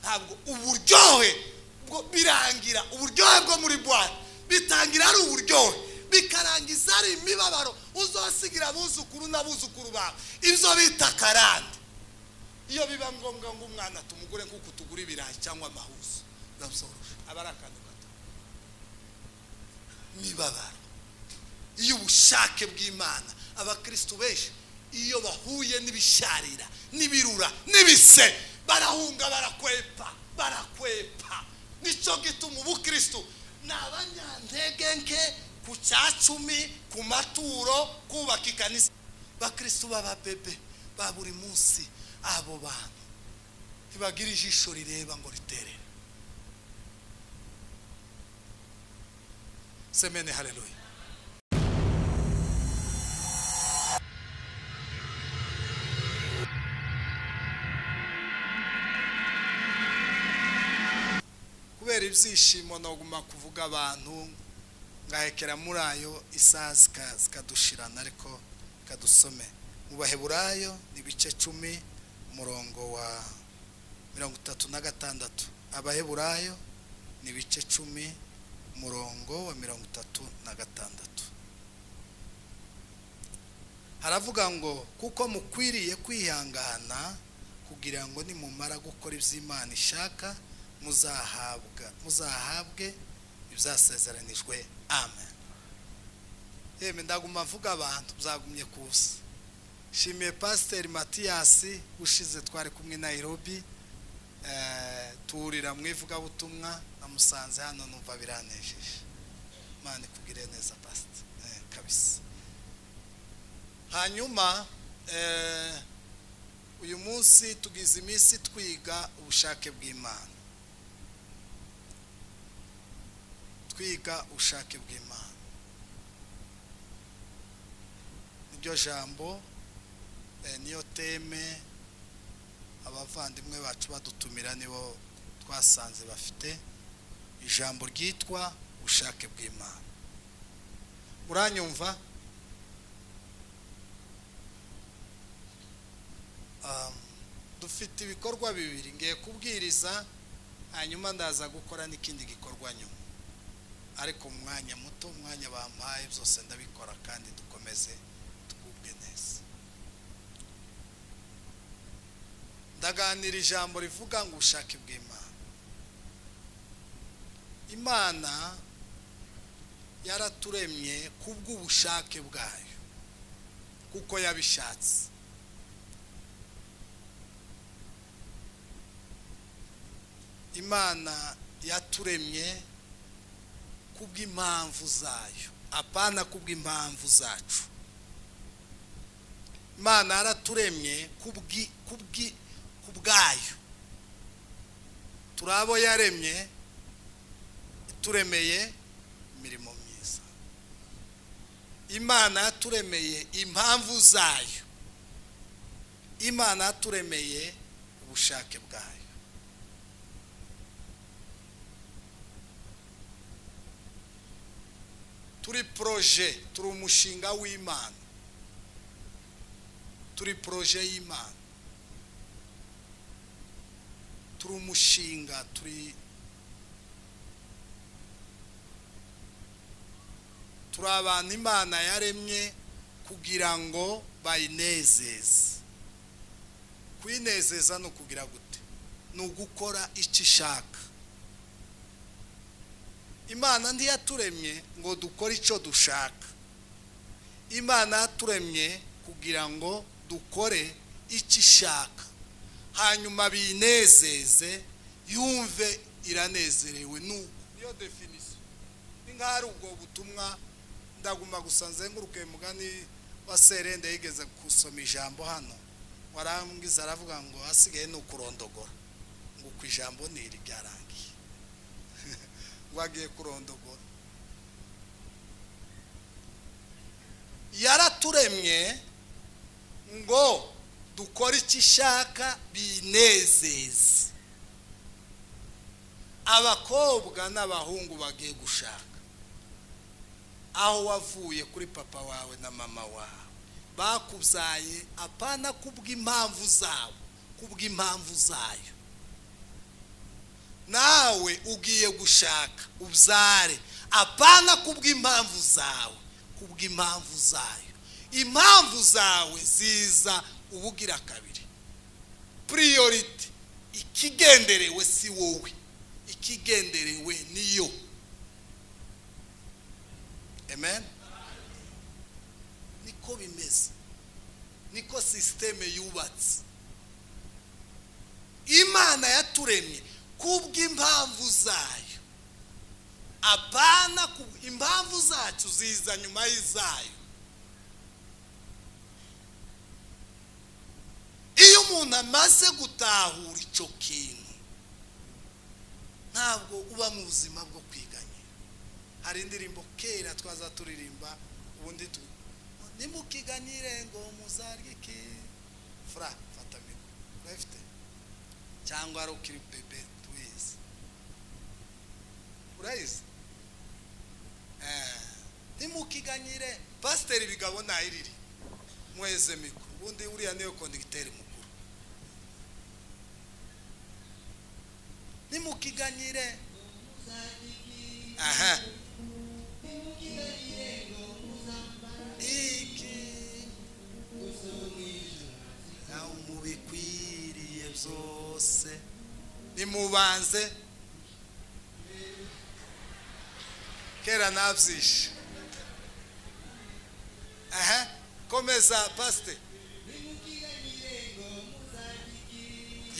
ntabwo uburyohe bwo birangira uburyohe bwo muri buwate bitangira ari uburyohe bikarangiza ari imibabaro uzasigira abuzukuru n'abuzukuru bawe ibyo bita karande iyo biba ngombwa ngo umwana tumugure nk'uko tugura ibirayi cyangwa amahuzo aba ari akantu gato imibabaro iyo ubushake bw'imana abakirisitu benshi iyo bahuye n'ibisharira n'ibirura n'ibise barahunga barakwepa barakwepa nicyo gituma ubukirisitu ni abanyantege nke ku cyacumi ku maturo kubaka ikanisa abakirisitu b'ababebe ba buri munsi abo bantu ntibagira ijisho rireba ngo riterere semene hareruye kubera ibyishimo naguma kuvuga abantu ngahekera muri ayo isaha zikadushirana ariko ikadusome mu baheburayo ni ibice cumi umurongo wa mirongo itatu na gatandatu abaheburayo ni ibice cumi umurongo wa mirongo itatu na gatandatu haravuga ngo kuko mukwiriye kwihangana kugira ngo nimumara gukora iby'imana ishaka muzahabwa muzahabwe ibyasezeranijwe amen yemwe ndaguma avuga abantu byagumye kusa nshimiye pasiteri matiyasi ushize twari kumwe na irobi turira mu ivugabutumwa namusanze hano numva biranejeje mani kubwire neza pasiteri kabisa hanyuma uyu munsi tugize iminsi twiga ubushake bw'imana twiga ubushake bw'imana niryo jambo niyo teme abavandimwe bacu badutumira nibo twasanze bafite ijambo ryitwa ubushake bw'imana uranyumva dufite ibikorwa bibiri ngiye kubwiriza hanyuma ndaza gukora n'ikindi gikorwa nyuma ariko umwanya muto umwanya bampaye byose ndabikora kandi dukomeze twubwe neza ndaganira ijambo rivuga ngo ubushake bw'imana imana yaraturemye kubw'ubushake bwayo kuko yabishatse imana yaturemye kubw'impamvu zayo apana kubw'impamvu zacu imana yaraturemye kubwayo turi abo yaremye turemeye imirimo myiza imana yaturemeye impamvu zayo imana yaturemeye ubushake bwayo turi poroje turi umushinga w'imana turi poroje y'imana turi umushinga turi turi abantu imana yaremye kugira ngo bayinezeze kuyinezeza ni ukugira gute ni ugukora icyo ishaka imana ntiyaturemye ngo dukore icyo dushaka imana yaturemye kugira ngo dukore icyo ishaka hanyuma biyinezeze yumve iranezerewe nuko niyo definisiyo ni nk'aho ari ubwo butumwa ndaguma gusa nzenguruke mugani wa serende yigeze gusoma ijambo hano warambwiza aravuga ngo hasigaye ni ukurondogora ngo ku ijambo ni iri byarangiye wagiye kurondogora yaraturemye ngo dukore icyo ishaka binezeze abakobwa n'abahungu bagiye gushaka aho wavuye kuri papa wawe na mama wawe bakubyaye apana kubw'impamvu zabo kubw'impamvu zayo nawe ugiye gushaka ubyare apana kubw'impamvu zawe kubw'impamvu zayo impamvu zawe ziza ubugira kabiri puriyoriti ikigenderewe si wowe ikigenderewe niyo amen niko bimeze niko sisiteme yubatse imana yaturemye kubw'impamvu zayo apana ku impamvu zacu ziza nyuma y'izayo iyo umuntu amaze gutahura icyo kintu ntabwo uba mu buzima bwo kwiganyira hari indirimbo kera twaza turirimba ubundi tu nimukiganyire ngo muzarike fura fata mikoro urayifite cyangwa ari ukiri bebe tuyizi urayizi nimukiganyire pasiteri bigabo ntayiriri mweze mikoro ubundi uriya niwe kondegiteri mukuru nimukiganyire aha iki nawe mubikwiriye byose nimubanze kera nabyishe aha komeza pasite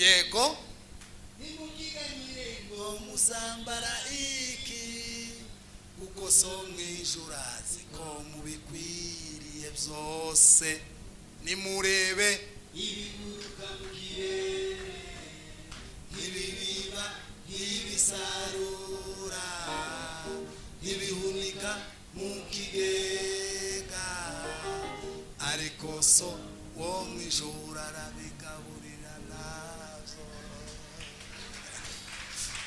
yego ngo muzambara iki kuko so mu ijoro azi ko mubikwiriye byose nimurebe ntibibiba ntibisarura ntibihunika mu kigega ariko so wo mu ijoro arabigaburira nabyo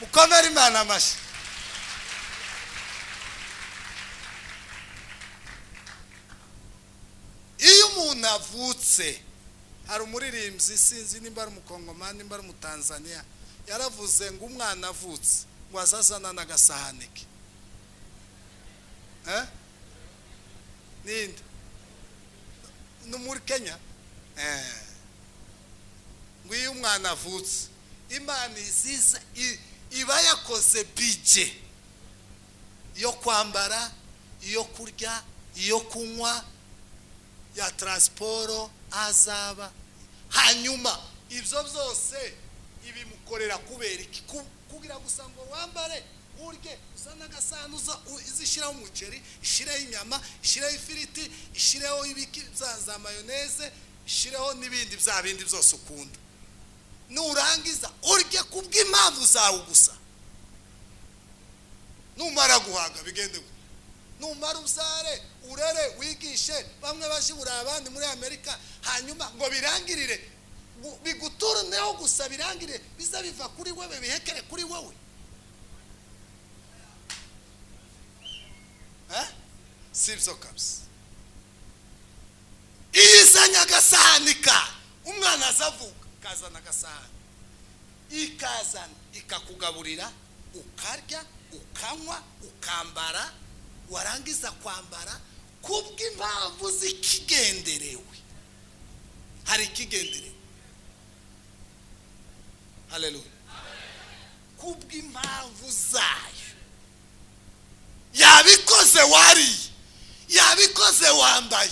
mukomere imana amashyi iyo umuntu avutse hari umuririmbyi sinzi nimba ari umukongomani nimba ari umutanzaniya yaravuze ngo umwana avutse ngo azazana n'agasahane ke Eh? ninde ni muri kenya Eh. ngo iyo umwana avutse imana iziza i- iba yakoze bije yo kwambara iyo kurya iyo kunywa ya taransiporo azaba hanyuma ibyo byose ibimukorera kubera iki Ku- kugira gusa ngo wambare urye uzane agasanduza izishyiraho umuceri ishyireho inyama ishyireho ifiriti ishyireho ibiki za za mayoneze ishyireho n'ibindi bya bindi byose ukunda nurangiza urye ku bw'impamvu zawe gusa numara guhaga bigende gute numara uzare urere wigishe bamwe bajibura abandi muri amerika hanyuma ngo birangirire gu- biguturuneho gusa birangirire biza biva kuri wewe bihekere kuri wowe Eh? si byo kabisa iyo izanye agasahani ka umwana azavuka kazana agasahani ikazana ikakugaburira ukarya ukanywa ukambara warangiza kwambara kubw'impamvu zikigenderewe hari ikigenderewe haleluya kubw'impamvu zayo yabikoze wariye yabikoze wambaye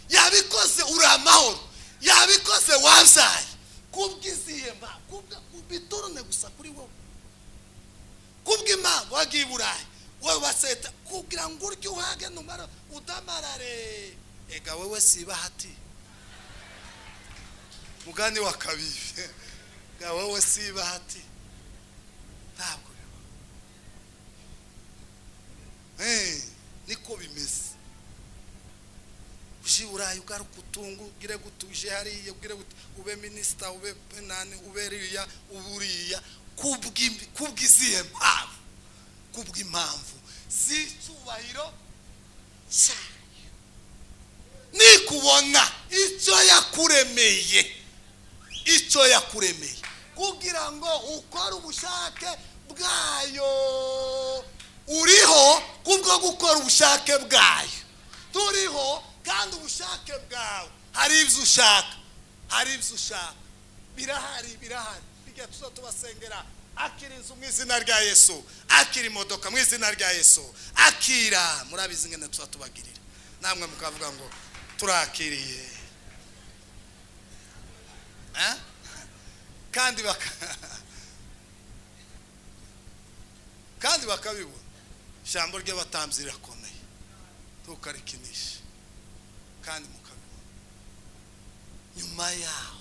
yabikoze uri amahoro yabikoze wabyaye kubw'izihe mpamvu biturune gusa kuri wowe kubw'impamvu wagiye i burayi wowe baseta kugira ngo urye uhage numara udamarare ega wowe si ibahati mugani wa kabiri ega wowe si ibahati ntabwo biba Eh, niko bimeze uje i burayi ugaruka utungu ugire gute uje hariya ugire gute ube minisita ube nani ube riya ube uriya kubw'imbi- kubw'izihe mpamvu kubw'impamvu z'icyubahiro cyayo nikubona icyo yakuremeye icyo yakuremeye ugira ngo ukore ubushake bwayo uriho kubwo gukora ubushake bwayo turiho kandi ubushake bwawe hari ibyo ushaka hari ibyo ushaka birahari birahari bijya tuza tubasengera akira inzu mu izina rya yesu akira imodoka mu izina rya yesu akira murabizi ngene tuza tubagirira namwe mukavuga ngo turakiriye Eh? kandi baka kandi bakabibona ijambo ry'abatambyi rirakomeye ntukarikinishe kandi mukabibona nyuma yaho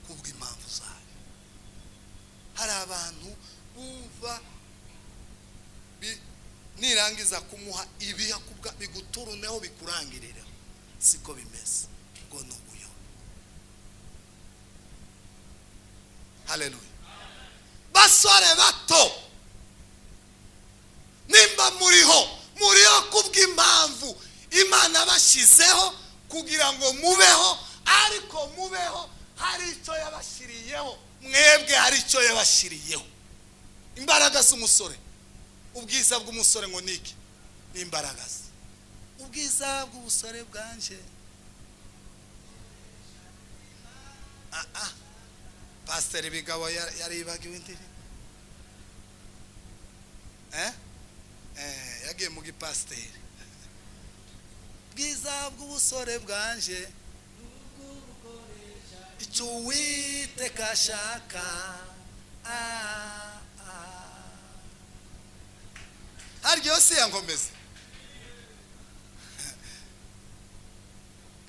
kubw'impamvu zayo hari abantu bumva bi- nirangiza kumuha ibiyakubwa biguturuneho bikurangirira siko bimeze ngo ni ubuyobe haleluya basore bato nimba muriho muriho kubw'impamvu imana bashyizeho kugira ngo mubeho ariko mubeho hari icyo yabashyiriyeho mwebwe hari icyo yabashyiriyeho imbaraga z'umusore ubwiza bw'umusore ngo ni iki ni imbaraga ze ubwiza bw'ubusore bwanje ah ah pasiteri bigabo ya- yaribagiwe indirimbo Eh? Eh, yagiye mu gipasiteri bwiza bw'ubusore bwanje icyo uwiteka ashaka Ah, ah. haryosi yankomeze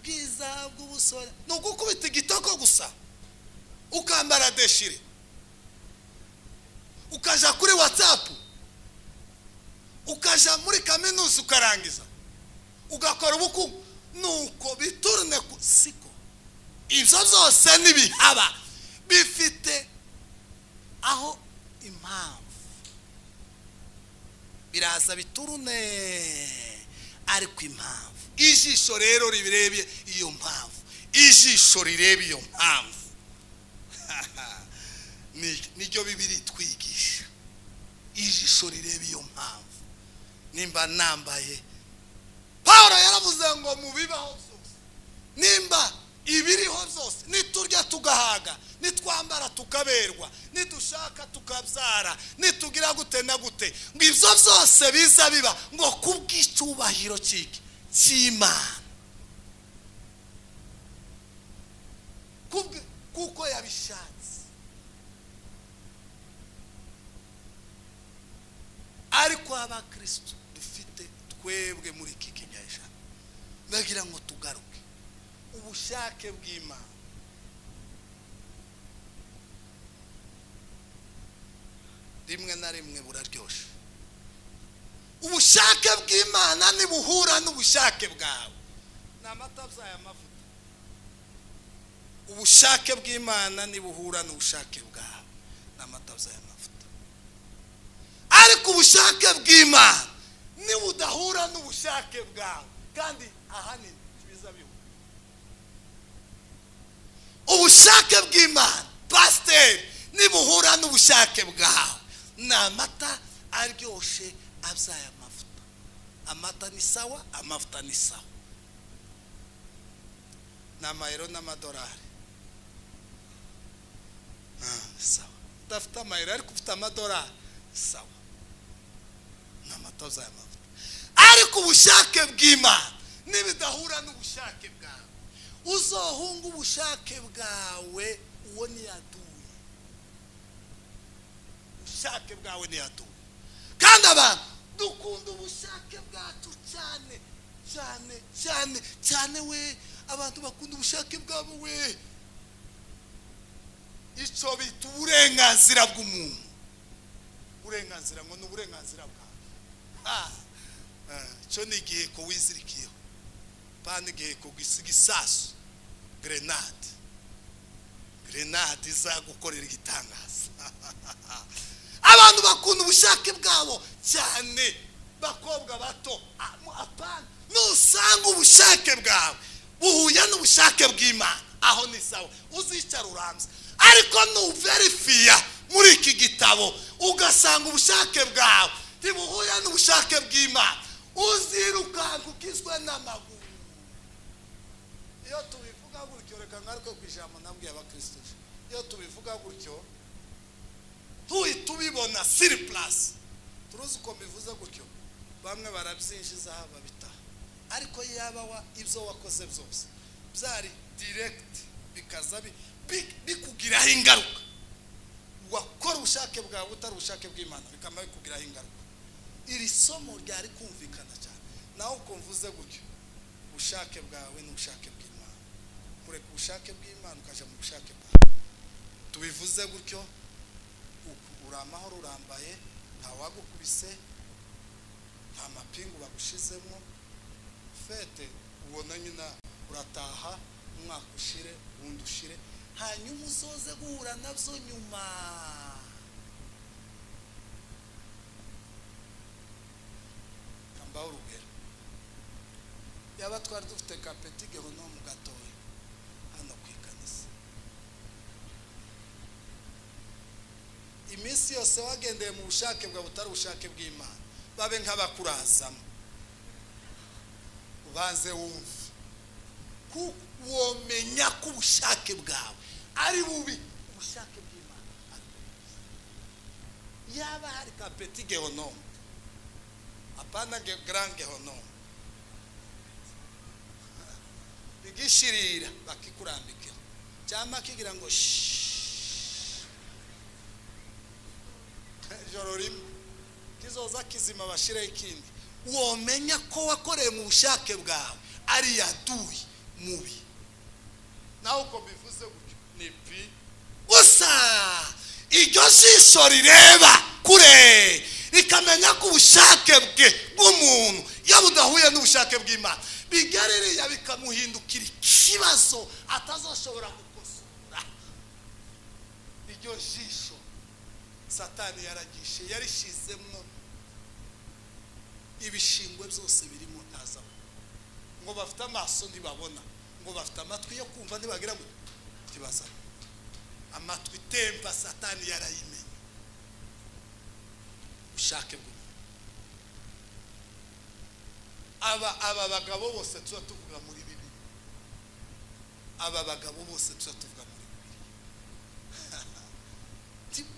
bwiza bw'ubusore ni ugukubita igitoko gusa ukambara deshire ukaja kuri watsapu ukaja muri kaminuza ukarangiza ugakora ubukungu nuko biturune ku siko ibyo byose ntibihaba bifite aho impamvu biraza biturune ariko impamvu ijisho rero ribirebye iyo mpamvu ijisho rireba iyo mpamvu ni- niryo bibiri twigisha ijisho rireba iyo mpamvu nimba nambaye paul yaravuze ngo mu bibaho byose nimba ibiriho byose niturya tugahaga nitwambara tukaberwa nidushaka tukabyara nitugira gute na gute ngo ibyo byose biza biba ngo kubw'icyubahiro cy'iki cy'imana Kubwe- kuko yabishatse ariko abakristo dufite twebwe muri iki kinyejana bagira ngo tugaruke ubushake bw'imana rimwe na rimwe buraryoshye ubushake bw'imana ntibuhura n'ubushake bwawe ni amata byayo amavuta ubushake bw'imana ntibuhura n'ubushake bwawe ni amata byayo amavuta ariko ubushake bw'imana nibudahura n'ubushake bwawe kandi ahanini biza bihura ubushake bw'imana pasiteri nibuhura n'ubushake bwawe ni amata aryoshye abyaye amavuta amata ni sawa amavuta ni sawa ni amayero n'amadolari Ah, sawa udafite amayero ariko ufite amadolari sawa ni amata abyaye amavuta ariko ubushake bw'imana nibidahura n'ubushake bwawe uzohunga ubushake bwawe uwo ntiyaduye ubushake bwawe ntiyaduye kandi abantu dukunda ubushake bwacu cyane cyane cyane cyane we abantu bakunda ubushake bwabo we icyo bita uburenganzira bw'umuntu uburenganzira ngo ni uburenganzira bwawe Ah, eh, icyo ni igihe ko wizirikiyeho pani igihe kugisiga isasu grenade grenade izagukorera igitangaza abantu bakunda ubushake bwabo cyane bakobwa bato Am- apana nusanga ubushake bwawe buhuye n'ubushake bw'imana aho ni sawa uzicara urambye ariko nuverifiya muri iki gitabo ugasanga ubushake bwawe ntibuhura n'ubushake bw'imana uzirukanka ugizwe n'amaguru iyo tubivuga gutyo reka ngaruke ku ijambo nabwiye abakristo iyo tubivuga gutyo tuhita ubibona siri purasi turuzi uko mbivuze gutyo bamwe barabyinjiza babitaha ariko yaba wa ibyo wakoze byose byari diregiti bikaza bikugiraho ingaruka wakora ubushake bwawe utari ubushake bw'imana bikamara bikugiraho ingaruka iri somo ryari kumvikana cyane nawe uko mvuze gutyo ubushake bwawe ni ubushake bw'imana kureka ubushake bw'imana ukajya mu bushake bwawe tubivuze gutyo uri amahoro urambaye ntawagukubise nta mapingu bagushizemo fete ubona nyina urataha umwaka ushire uwundi ushire hanyuma usoze guhura nabyo nyuma kambaho urugero yaba twari dufite kapeti gahunda mu gatoya hano ku ikanisa iminsi yose wagendeye mu bushake bwa butari ubushake bw'imana babe nk'abakurazamo ubanze wumve kuko womenya ko ubushake bwawe ari bubi ubushake bw'imana ari bubi yaba hari kapeti gehonome apana grand gehonome bigishirira bakikurambikira cyangwa kigira ngo ijoro rimwe kizoza kizima bashireho ikindi womenya ko wakoreye mu bushake bwawe ari yaduye mubi nawe uko bivuze gutyo ni pi gusa iryo jisho rireba kure rikamenya ko ubushake bwe bw'umuntu iyo budahuye n'ubushake bw'imana bigaririya bikamuhindukira ikibazo atazashobora gukosora iryo jisho satani yaragishe yarishizemo ibishingwe byose birimo ntazabona ngo bafite amaso ntibabona ngo bafite amatwi yo kumva ntibagira ngo ntibaza amatwi temba satani yarayimenya ushake bwo aba aba bagabo bose tuba tuvuga muri bibiri aba bagabo bose tuba tuvuga muri bibiri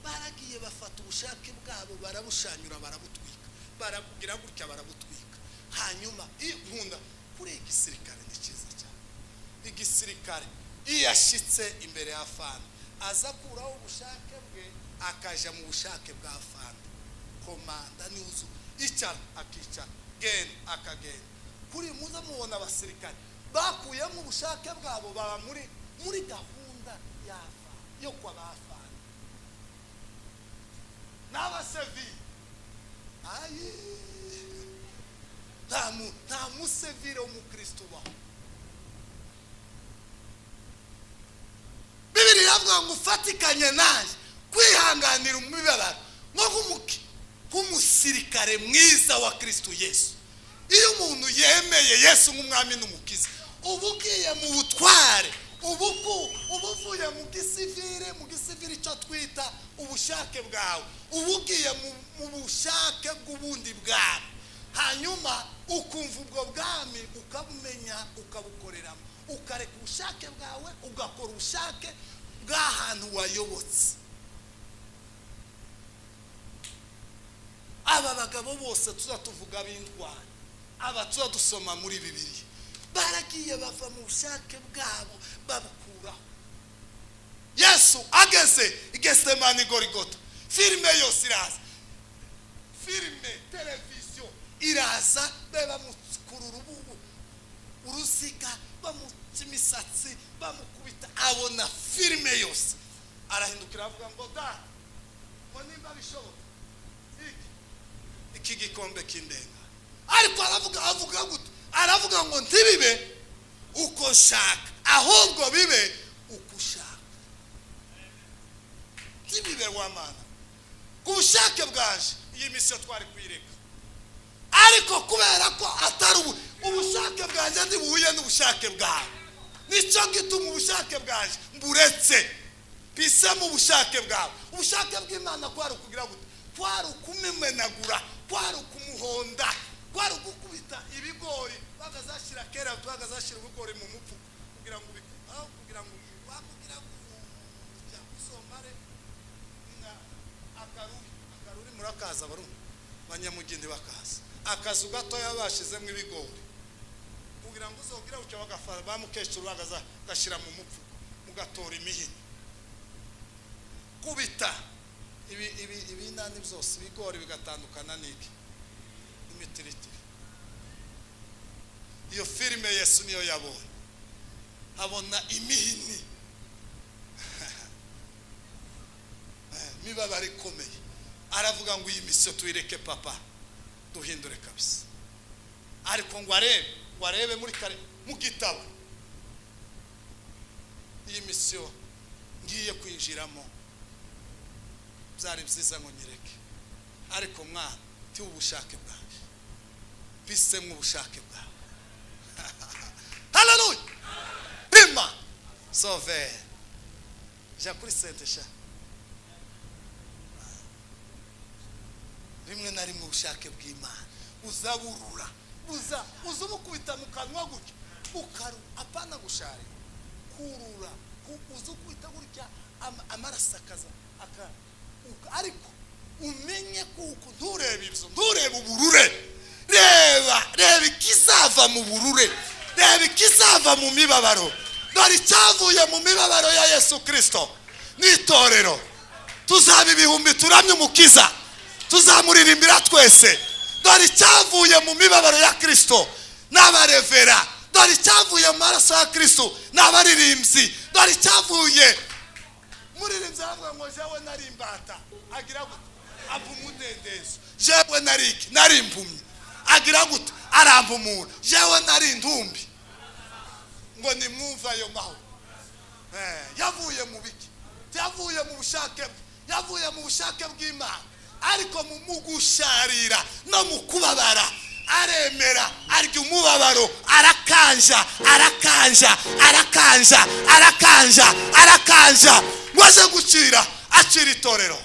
baragiye bafata ubushake bwabo barabushanyura barabutwika barakugira gutya barabutwika hanyuma nkunda kuriya igisirikare ni cyiza cyane igisirikare iyo ashyitse imbere ya fani aza akuraho ubushake bwe akajya mu bushake bwa fani komanda n'inzu icara akicara genda akagenda kuri muze mubona abasirikare bakuyemo ubushake bwabo baba muri muri gahunda ya fani yo kwa ba fani n'abasevi ayi nta musevire w'umukristo ubaho bibiri yavuga ngo ufatikanye nanjye kwihanganira umubabaro nko nk'umusirikare mwiza wa kirisito yesu iyo umuntu yemeye yesu nk'umwami n'umukiza uba ugiye mu butware ubu uvuye mu gisivire mu gisivire icyo twita ubushake bwawe uba ugiye mu bushake bw'ubundi bwawe hanyuma ukumva ubwo bwami ukabumenya ukabukoreramo ukareka ubushake bwawe ugakora ubushake bw'ahantu wayobotse aba bagabo bose tuza tuvuga b'indwara aba tuza dusoma muri bibiri baragiye bava mu bushake bwabo babukuraho yesu ageze igesemani gorigota filime yose iraza filime televiziyo iraza be bamukurura ubu uruziga bamuca imisatsi bamukubita abona filime yose arahindukira avuga ngo da ngo nimba bishoboka iki gikombe cy'indenga ariko aravuga avuga gute aravuga ngo ntibibe uko nshaka ahubwo bibe uko ushaka ntibibe wamana ku bushake bwaje iyi misiyo twari kuyireka ariko kubera ko atari ubushake bwanjye ntibuhuye n'ubushake bwawe nicyo gituma ubushake bwaje mburetse bise mu bushake bwawe ubushake bw'imana kwari ukugira gute kwari ukumimenagura kwari ukumuhonda kwari ugukubita ibigori bagazashyira kera bagazashyira ibigori mu mupfuko kugira ngo ubi- aho kugira ngo ubi- wakugira ngo ujya gusomare na akaruri akaruri murakaza barumva banyamugende bakaza akazu gatoya bashyizemo ibigori kugira ngo uzogira uca bagafara ba mukecuru bagaza gashyira mu mupfuko mugatora imihini kubita ibi ibi ibinani byose ibigori bigatandukana n'iki n'imitiritiri iyo filime yesu niyo yabonye abona imihini Eh, imibabaro ikomeye aravuga ngo iyi misiyo tuyireke papa duhindure kabisa ariko ngo arebe ngo arebe muri kare mu gitabo iyi misiyo ngiye kwinjiramo byari byiza ngo nyereke ariko mwana ti ubushake bwawe bise nk'ubushake bwawe haleluya rima sovere jya kuri sente sha rimwe na rimwe ubushake bw'imana uzaburura uza uza ubukubita mu kanwa gutya ukaru apana gushari kurura ku- uza ukubita gutya ama- amaraso akaza aka- uka- ariko umenye kuko nturebe ibyo nturebe uburure reba reba ikizava mu burure reba ikizava mu mibabaro dore icyavuye mu mibabaro ya yesu kirisito n'itorero tuzaba ibihumbi turamye umukiza tuzamuririmbira twese dore icyavuye mu mibabaro ya kirisito n'abarevera dore icyavuye mu maraso ya kirisito n'abaririmbyi dore icyavuye muririmbyi aravuga ngo jewe nari imbata agira gute ava umudendezo jewe nari iki nari impumyi agira gute arampumura jewe nari intumbi ngo nimwumve ayo mahoro Eh, yavuye mu biki yavuye mu bushake bwe yavuye mu bushake bw'imana ariko mu mu gusharira no mu kubabara aremera arya umubabaro arakanja arakanja arakanja arakanja arakanja maze gucira acira itorero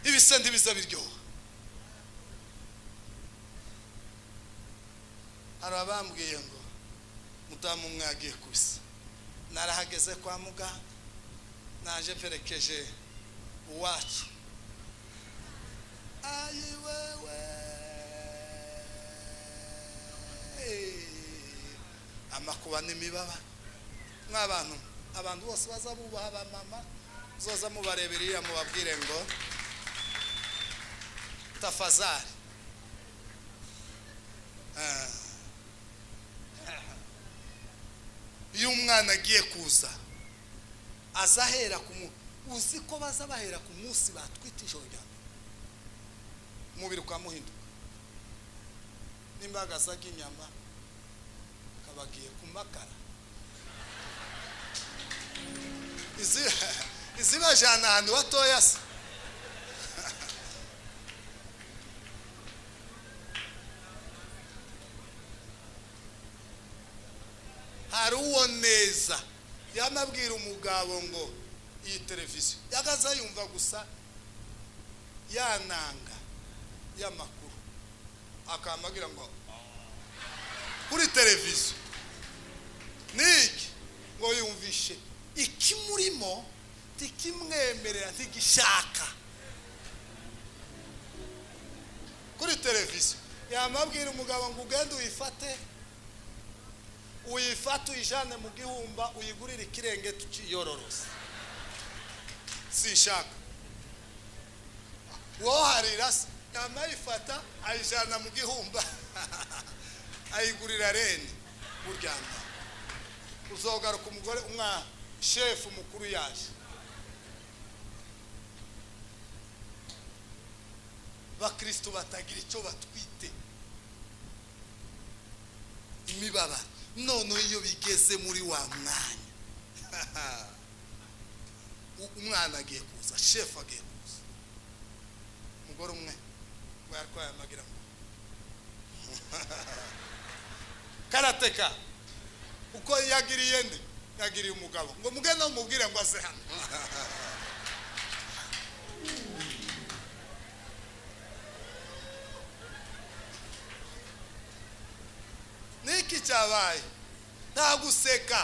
ibise ntibize biryoha hari abambwiye ngo mudamu umwe yagiye kubisa narahageze kwa muganga naje mperekeje uwacu ayi wewe amakuba n'imibaba mw'abantu abantu bose baza bubaha abamama muzoza mubarebera iriya mubabwire ngo tafazari Ah. iyo umwana agiye kuza aza ahera ku munsi uzi ko baza bahera ku munsi batwita ijoro rya mbere umubiri ukamuhinduka n'imbaga zaga inyama kabagiye ku makara Izi- izibajyana ahantu hatoya se hari uwo neza yanabwira umugabo ngo iyi televiziyo yagaza yumva gusa yananga y'amakuru akambagira ngo kuri televiziyo niki ngo yumvishe ikimurimo ntikimwemerera ntigishaka kuri televiziyo yamabwira umugabo ngo ugende uyifate uyifate uyijyane mu gihumba uyigurire ikirenge tukiyororose sinshaka wowe harira se yamara ayifata ayijyana mu gihumba ayigurira reni buryana uzogaruka umugore umwana shefu mukuru yaje bakirisitu batagira icyo batwite imibabaro noneho iyo bigeze muri wa mwanya U- umwana agiye kuza shefu agiye kuza umugore umwe ngo yari kwayamagira ngo karateka uko yagiriye nde yagiriye umugabo ngo mugende umubwire ngo aze hano niki cyabaye nta guseka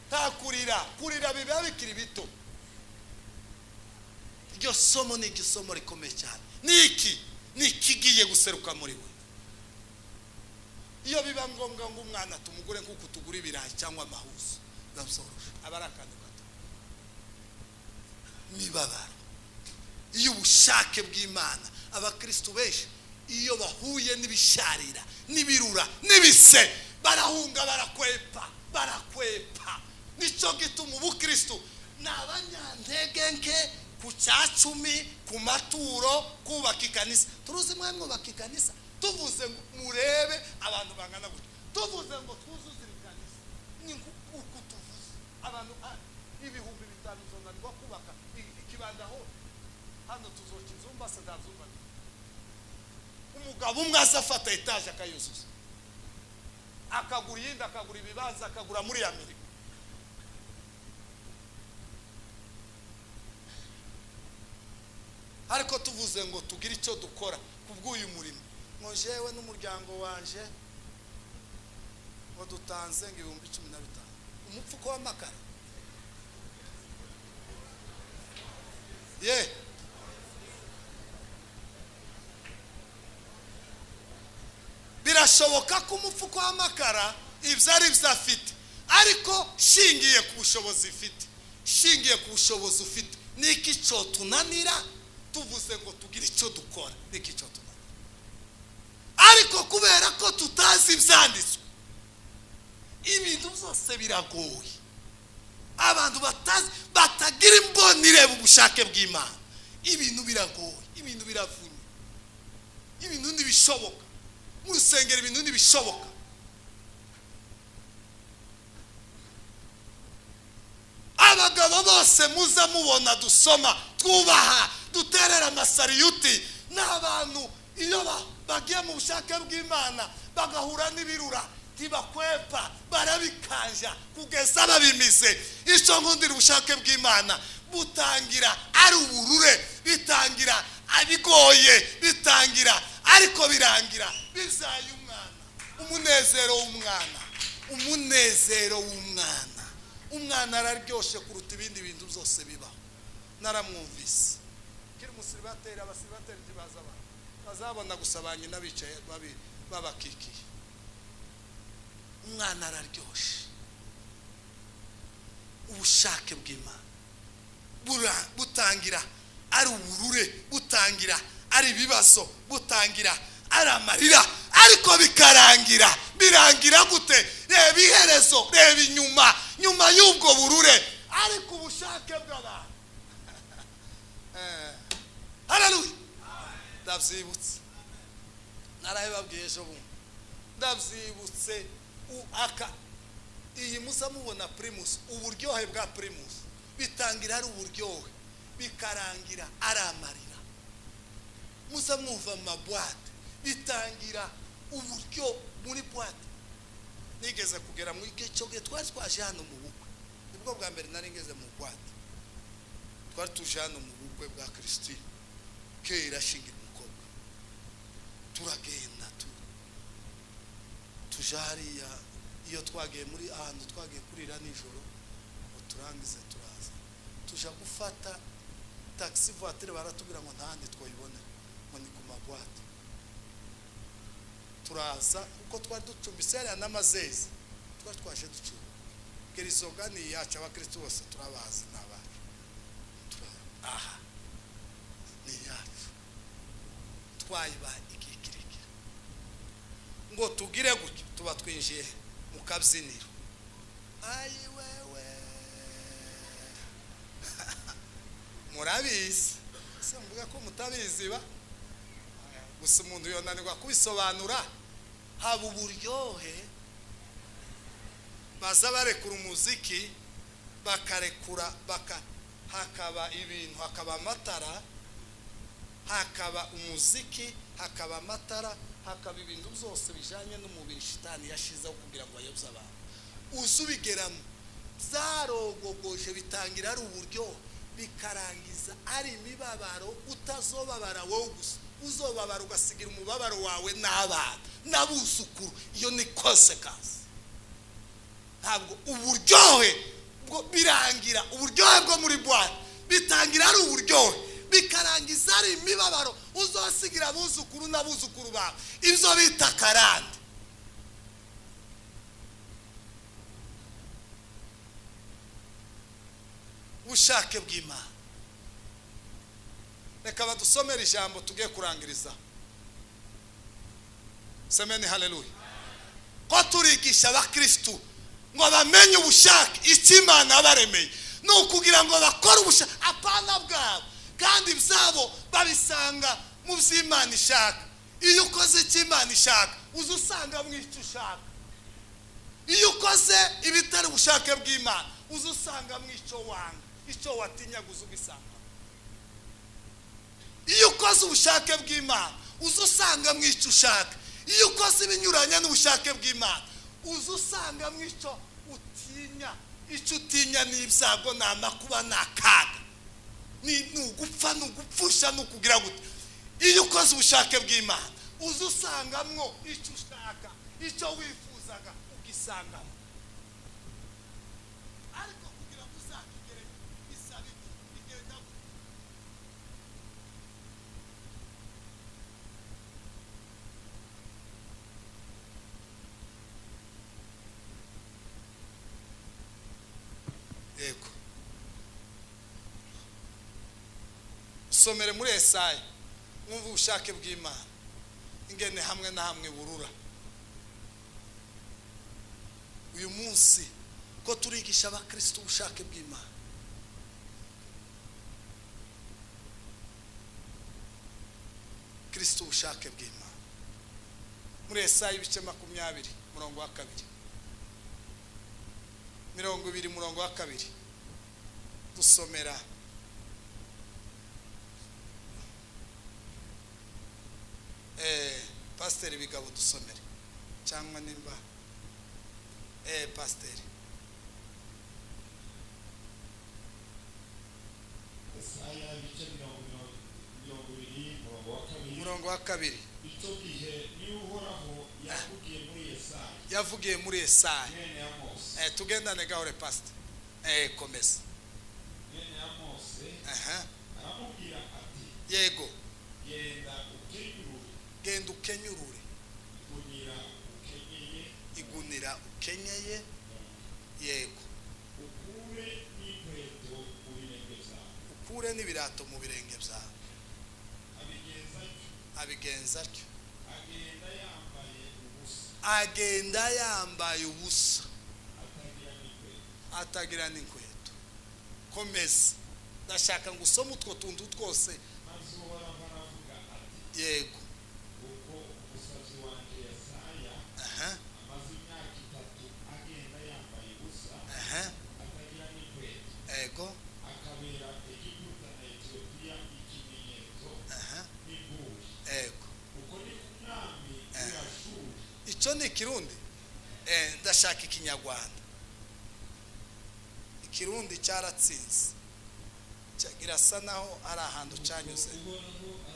nta kurira kurira biba bikiri bito iryo somo ni igisomo rikomeye cyane niki ikigiye guseruka muri we iyo biba ngombwa ngo umwana tumugure nk'uko tugura ibirayi cyangwa amahuzo aba ari akantu gato mibabaro iyo ubushake bw'imana abakirisitu benshi iyo bahuye n'ibisharira n'ibirura n'ibise barahunga barakwepa barakwepa nicyo gituma ubukirisitu ni abanyantege nke ku cyacumi ku maturo kubaka ikanisa turuzi mwari mwubaka ikanisa tuvuze ngo murebe abantu bangana gutya tuvuze ngo twuzuze iri kanisa ni uku tuvuze abantu ibihumbi bitanu zonanirwa kubaka ikibanda hose hano tuzoca inzu mbasa ntazubake umugabo umwe aza afata etaje akayuzuza akagura iyindi akagura ibibanza akagura muri ya mirimo ariko tuvuze ngo tugire icyo dukora ku bw'uyu murimo ngo jewe n'umuryango wanjye ngo dutanze ngo ibihumbi cumi na bitanu umupfuko w'amakara ye birashoboka ko umupfuko w'amakara ibyo ari byo afite ariko shingiye ku bushobozi ifite shingiye ku bushobozi ufite niki cyo tunanira tuvuze ngo tugire icyo dukora niki cyo tunanira ariko kubera ko tutazi ibyanditswe ibintu byose biragoye abantu batazi batagira imboni ireba ubushake bw'imana ibintu biragoye ibintu biravunye ibintu ntibishoboka mu rusengero ibintu ntibishoboka abagabo bose muza mubona dusoma twubaha duterera amasariyuti ni abantu iyo bagiye mu bushake bw'imana bagahura n'ibirura ntibakwepa barabikanja kugeza babimize icyo nkundira ubushake bw'imana butangira ari uburure bitangira abigoye bitangira ariko birangira bizaye umwana umunezero w'umwana umunezero w'umwana umwana araryoshye kuruta ibindi bintu byose bibaho naramwumvise kiri umusiribateri abasiribateri ntibaza abantu bazabona gusa ba nyina bicaye babakikiye umwana araryoshye ubushake bw'imana butangira ari uburure butangira ari ibibazo butangira ari amarira ariko bikarangira birangira gute reba iherezo reba inyuma nyuma y'ubwo burure ariko ubushake bw'abantu hararuye ndabyibutse narabibabwiye ejo bundi ndabyibutse aka iyi musa mubona pirimusi uburyohe bwa pirimusi bitangira ari uburyohe bikarangira ari amarira muza mwumva mu mabwate bitangira uburyo muri bwate nigeze kugera mu gihe twari twaje hano mu bukwe nibwo bwa mbere nari ngeze mu bwate twari tuje hano mu bukwe bwa kirisitine kera ashingira umukobwa turagenda tuje hariya iyo twagiye muri ahantu twagiye kurira nijoro ngo turangize turaza tujya gufata takisi vuwatire baratubwira ngo ntahandi twayibone ngo ni ku magwate turaza kuko twari ducumbitse hariya n'amazezi twari twaje ducumbi gerizoga ni iyacu abakirisitu bose turabazi ni abacu aha ni iyacu twayiba ikikirikira ngo tugire gutyo tuba twinjiye mu kabyiniro ayi wewe murabizi se mvuga ko mutabizi ba gusa umuntu yonanirwa kubisobanura haba uburyohe baza barekura umuziki bakarekura hakaba ibintu hakaba amatara hakaba umuziki hakaba amatara hakaba ibintu byose bijyanye n'umubiri shitani yashizeho kugira ngo ayobye abantu uza ubigeramo zarogogoje bitangira ari uburyo bikarangiza ari imibabaro utazobabara wowe gusa uzobabara ugasigira umubabaro wawe n'abana n'abuzukuru iyo ni konsekansi ntabwo uburyohe bwo birangira uburyohe bwo muri bwate bitangira ari uburyohe bikarangiza ari imibabaro uzasigira abuzukuru n'abuzukuru bawe ibyo bita karande ubushake bw'imana reka badusomere ijambo tugiye kurangiriza semeni hareruye ko turigisha abakirisitu ngo bamenye ubushake icyo imana yabaremeye ni ukugira ngo bakore ubushake apana bwabo kandi ibyabo babisanga mu byo imana ishaka iyo ukoze icyo imana ishaka uza usanga mu icyo ushaka iyo ukoze ibitari ubushake bw'imana uza usanga mu icyo wanga icyo watinyaga uza ugisanga iyo ukoze ubushake bw'imana uza usanga mu icyo ushaka iyo ukoze ibinyuranye n'ubushake bw'imana uza usanga mu icyo utinya icyo utinya ni ibyago ni amakuba ni akaga ni ugupfa ni ugupfusha ni ukugira gute iyo ukoze ubushake bw'imana uza usangamwo icyo ushaka icyo wifuzaga ugisangamo ariko kugira ngo uzakigere bisaba iki bigenda gute yego somere muri esayi mwumve ubushake bw'imana ingene hamwe na hamwe burura uyu munsi ko turigisha abakirisitu ubushake bw'imana kirisitu ubushake bw'imana muri esayi ibice makumyabiri murongo wa kabiri mirongo ibiri murongo wa kabiri dusomera eh, pasiteri bigabo dusomere cyangwa nimba eh, pasiteri Yesaya ibice mirongo mirongo- mirongo ibiri umurongo wa kabiri umurongo wa kabiri icyo gihe niba uhoraho yakubwiye muri Yesaya yavugiye muri esayi mwene Amosi eh, tugendane gahore pasiteri eh, komeza mwene Amosi aha aramubwira ati yego genda ukenyurure genda ukenyurure igunira ukenyeye igunira ukenyeye yego ukure n'inkweto mu birenge byawe ukure n'ibirato mu birenge byawe abigenza atyo abigenza atyo agenda yambaye ubusa agenda yambaye ubusa atagira n'inkweto atagira n'inkweto komeza ndashaka ngo usome utwo tuntu twose maze uhoraho aravuga ati yego kuko umusazi wanjye Yesaya aha amaze imyaka itatu agenda yambaye ubusa aha atagira n'inkweto yego akabera egiputa na etiyopiya ikimenyetso aha n'inguri yego uko ni ku mwami w'irashuri icyo ni ikirundi Eh, ndashaka ikinyarwanda ikirundi cyaratsinze Cya- irasa naho ari ahantu cyanyuze uhoraho aravuga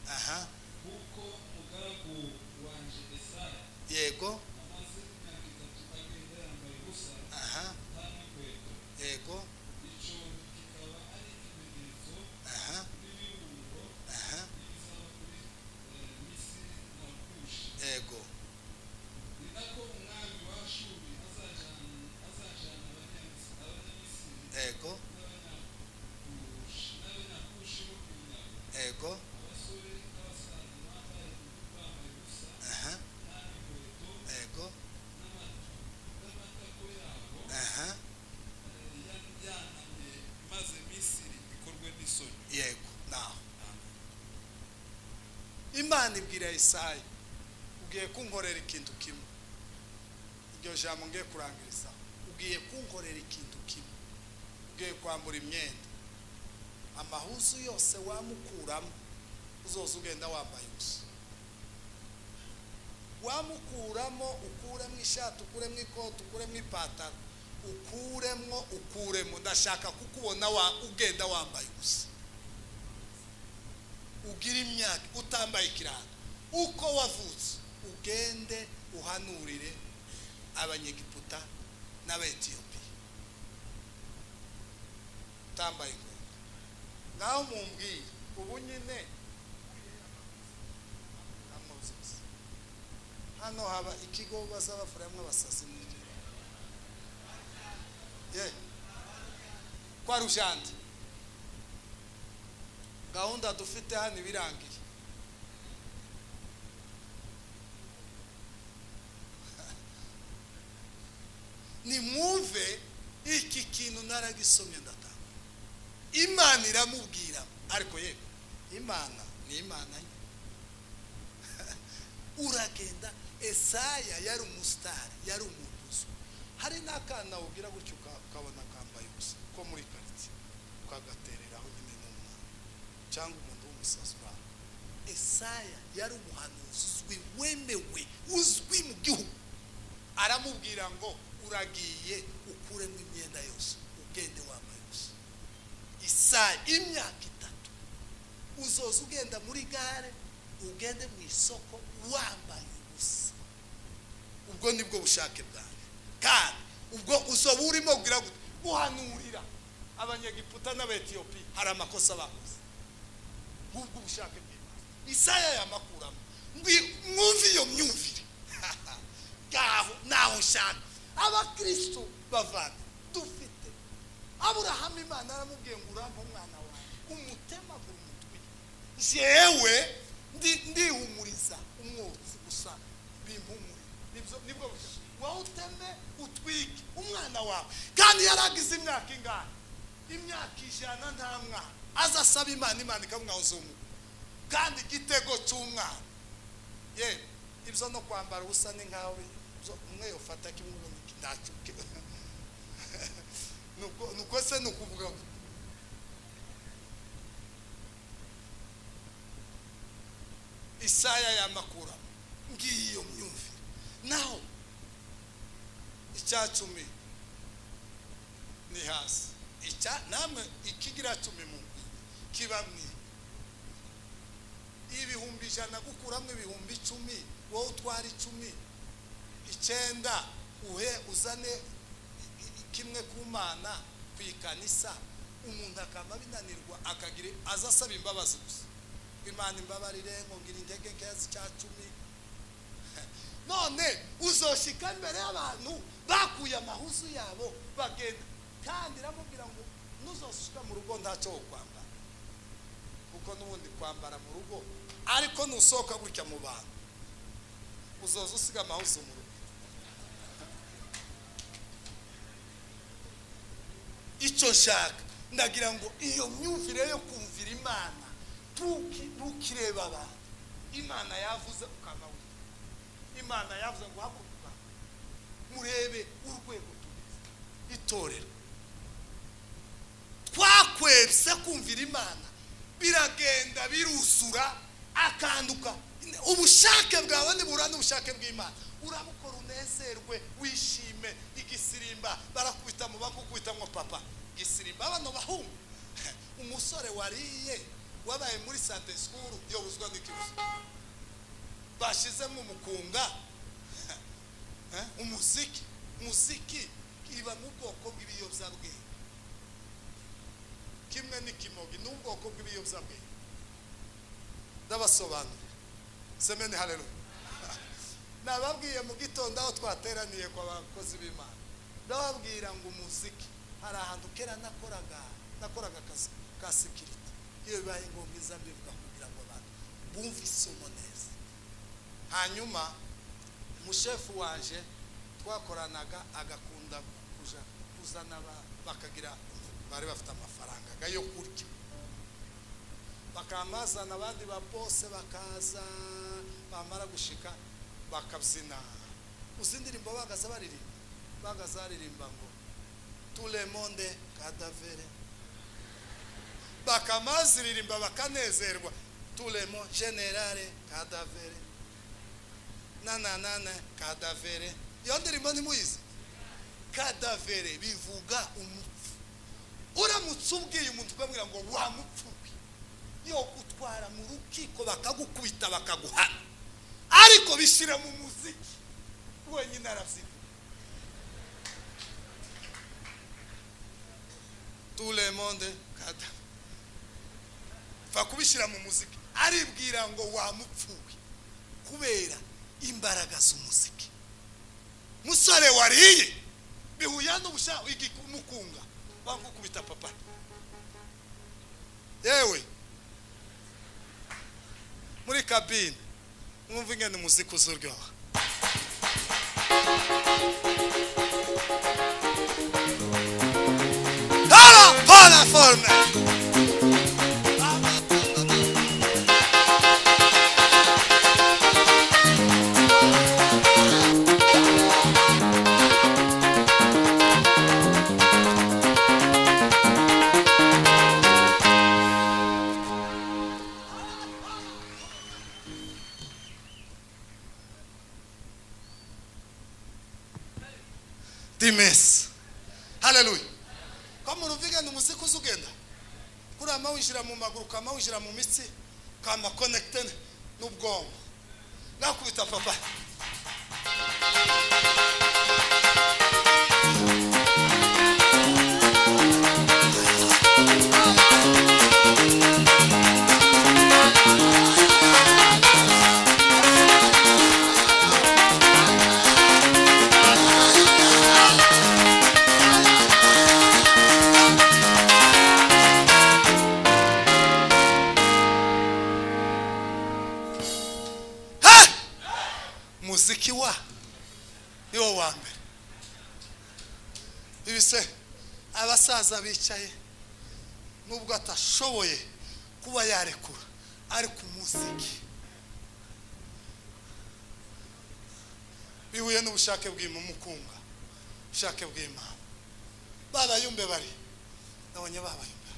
ati aha kuko umugaragu wanjye esaya yego amaze imyaka itatu agenda yambaye ubusa aha nta n'inkweto yego icyo kikaba ari ikimenyetso aha n'ibirungo aha n'ibizaba kuri eh, misiri na kushi yego ni nako umwami wa shuri azajana azajana abanyamisi- abanyamisiri yego n'abanyakushi n'abanyakushi bo kunyaga yego abasore n'abasaza bambaye bambaye ubusa aha nta n'inkweto yego n'amatako yabo aha yanamye maze misiri ikorwe n'isoni yego naho imana ibwira isayi ugiye kunkorera ikintu kimwe iryo jambo ngiye kurangiriza ugiye kunkorera ikintu kimwe ugiye kwambura imyenda amahuzu yose wamukuramo uzoza ugenda wambaye ubusa wamukuramo ukuremo ishati ukuremo ikoti ukuremo ipantaro ukuremo ukuremo ndashaka kukubona wa ugenda wambaye ubusa ugira imyaka utambaye ikirango uko wavutse ugende uhanurire abanyegiputa n'abayetiyopiya utambaye inkweto ngaho mumbwire ubu nyine amuzizi hano haba ikigo bazabafuramo abasazi mu gihe ye kwa rujande gahunda dufite hano iba irangiye nimwumve iki kintu naragisomye ndatanga imana iramubwira ariko yego imana ni imana ye uragenda esaya yari umusitari yari umuguzi hari n'akana ubwira gutyo uka- ukabona akambaye ubusa ko muri karitsiye ukagatereraho nyine n'umwana cyangwa umuntu w'umusazi uraho esaya yari umuhanuzi uzwi wemewe uzwi mu gihugu aramubwira ngo uragiye ukuremo imyenda yose ugende wambaye ubusa isaya imyaka itatu uzoza ugenda muri gare ugende mu isoko wambaye ubusa ubwo ni bwo bushake bwanjye kandi ubwo uzoba urimo kugira gute guhanurira abanyegiputa n'abayetiyopiya hari amakosa bakoze nk'ubwo ubushake bw'imana isaya yamakuramo Ngwi- mwumve iyo myumvire ngaho naho nshaka abakristo bavana dufite aburahamu imana aramubwiye ngo urampe umwana wawe umutemagura umutwe jewe ndi- ndihumuriza umwotsi gusa bimpumurira Nibyo- nibwo buryo wowe uteme utwike umwana wawe kandi yaragize imyaka ingahe imyaka ijana nta mwana aza asaba imana imana ikamwaho kandi igitego cy'umwana ye ibyo no kwambara ubusa ni nkawe ibyo- umwe yofata kimwe ubundi ntacyo Nuko- nuko se ni ukuvuga ngo isaya yamakuramo ngiyi iyo myumvire naho icya cumi ni hasi icya namwe ikigira cumi mu kiba mwiza ibihumbi ijana gukuramo ibihumbi icumi wowe utwara icumi icyenda uhe uzane i- i- kimwe ku mana ku ikanisa umuntu akaba binanirwa akagira aza asaba imbabazi gusa imana imbabarire ngo ngira intege nkeya z'icya cumi none uzoshika imbere y'abantu bakuye amahuzu yabo bagenda kandi iramubwira ngo nuzoshyika mu rugo ntacyo wo kwambara kuko n'ubundi kwambara mu rugo ariko nusohoka gutya mu bantu uzoza usiga amahuzu mu rugo icyo nshaka ndagira ngo iyo myumvire yo kumvira imana ntuki- ntukirebe abantu imana yavuze ukaba wita imana yavuze ngo hakurikwa murebe urwego tugeze itorero twakwebse kumvira imana biragenda biruzura akanduka ubushake bwawe nibura n'ubushake bw'imana urabukora unezerwe wishime igisirimba barakubita mu bakukubita ngo papa gisirimba bano bahungu umusore wariye wabaye muri sante sikuru yobuzwa n'ikibazo bashizemo umukunga Eh, umuziki muziki iba mu bwoko bw'ibiyobyabwenge kimwe n'ikimogi ni ubwoko bw'ibiyobyabwenge ndabasobanurira semeni hareruya nababwiye mu gitondo aho twateraniye kwa bakozi b'imana ndababwira ngo umuziki hari ahantu kera nakoraga nakoraga akazi ka sekirite iyo bibaye ngombwa iza mbivuga kugira ngo abantu bumve isomo neza hanyuma umushefu wanje twakoranaga agakunda kuja kuzana ba- bakagira bari bafite amafaranga ga yo kurya bakamazana abandi ba bose bakaza bamara gushika bakabyina uzi indirimbo bagaza baririmba bagaza baririmba ngo turemonde kadavere bakamaziririmba bakanezerwa turemo generale kadavere nananana kadavere iyo ndirimbo ntimuyizi kadavere bivuga umupfu uramutse ubwiye umuntu ukamubwira ngo wa mupfu we yo gutwara mu rukiko bakagukubita bakaguhana ariko bishyira mu muziki wenyine arabyina tout le monde kada va kubishyira mu muziki aribwira ngo wamupfuwe kubera imbaraga z'umuziki musore wariye bihuye n'ubusha igikumukunga bangukubita papa yewe muri kabine mwumva ingene umuziki uzuryoha Hala, hala forme. Dimes. Hallelujah. kama uruvigana umuziki uza ugenda kuriya mawinjira mu maguru ukaba winjira mu mitsi ukaba konekite n'ubwonko nakubita papa he muziki wa ni wo wa mbere ibise abasaza bicaye nubwo atashoboye kuba yarekura ariko umuziki bihuye n'ubushake bw'imumukunga ubushake bw'imana barayumbe bari nabonye babayumbe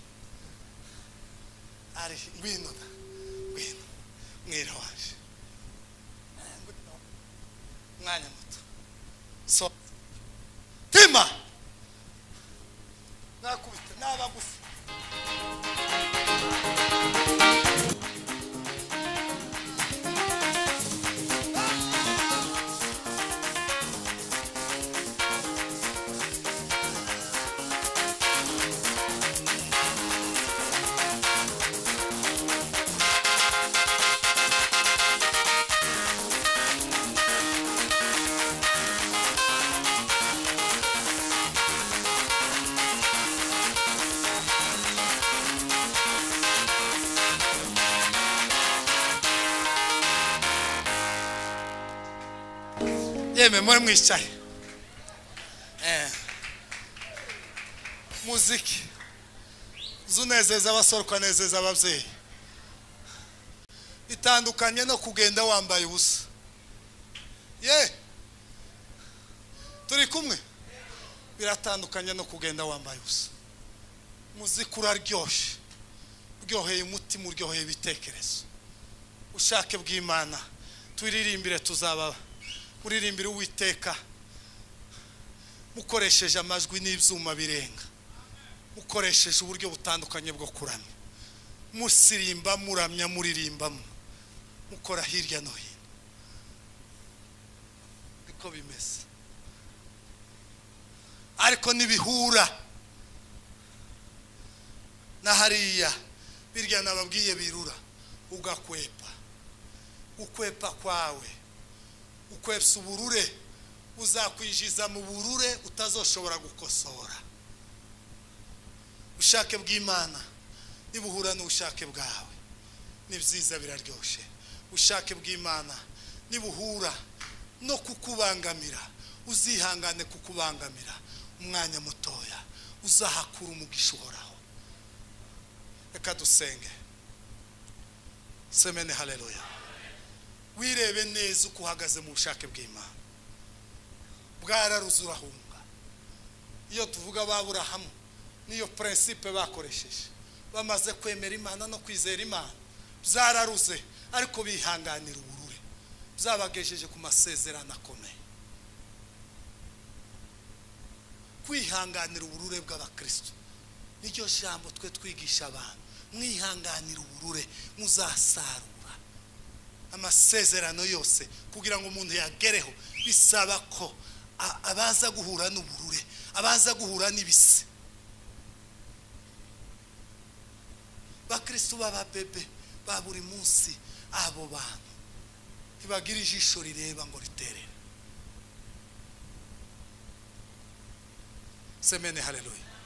ari ngwino da ngwino mwira waje umwanya muto so tima nakubita naba gusa yeme muri mwicaye Eh. muziki uzi unezeza abasore ukanezeza ababyeyi bitandukanye no kugenda wambaye ubusa ye turi kumwe biratandukanye no kugenda wambaye ubusa muziki uraryoshye uryoheye umutima uryoheye ibitekerezo ushake bw'imana turirimbire tuzababa uririmbire uwiteka mukoresheje amajwi n'ibyuma birenga mukoresheje uburyo butandukanye bwo kuramya musirimba muramya muririmbamo mukora hirya no hino niko bimeze ariko ntibihura na hariya birya nababwiye birura ugakwepa gukwepa kwawe ukwepsa uburure uzakwinjiza mu burure utazoshobora gukosora ubushake bw'imana nibuhura n'ubushake bwawe ni byiza biraryoshye ubushake bw'imana nibuhura no kukubangamira uzihangane kukubangamira umwanya mutoya uzahakura umugisha uhoraho reka dusenge semene haleluya wirebe neza uko uhagaze mu bushake bw'imana bwararuze urahunga iyo tuvuga baburahamu niyo prinsipe bakoresheje bamaze kwemera imana no kwizera imana byararuze ariko bihanganira uburure byabagejeje ku masezerano akomeye kwihanganira uburure bw'abakristo niryo jambo twe twigisha abantu mwihanganira uburure muzasarura amasezerano yose kugira ngo umuntu yagereho bisaba ko a- abaza guhura n'uburure abaza guhura n'ibise bakristo b'ababebe ba buri munsi abo bantu ntibagira ijisho rireba ngo riterere semene haleluya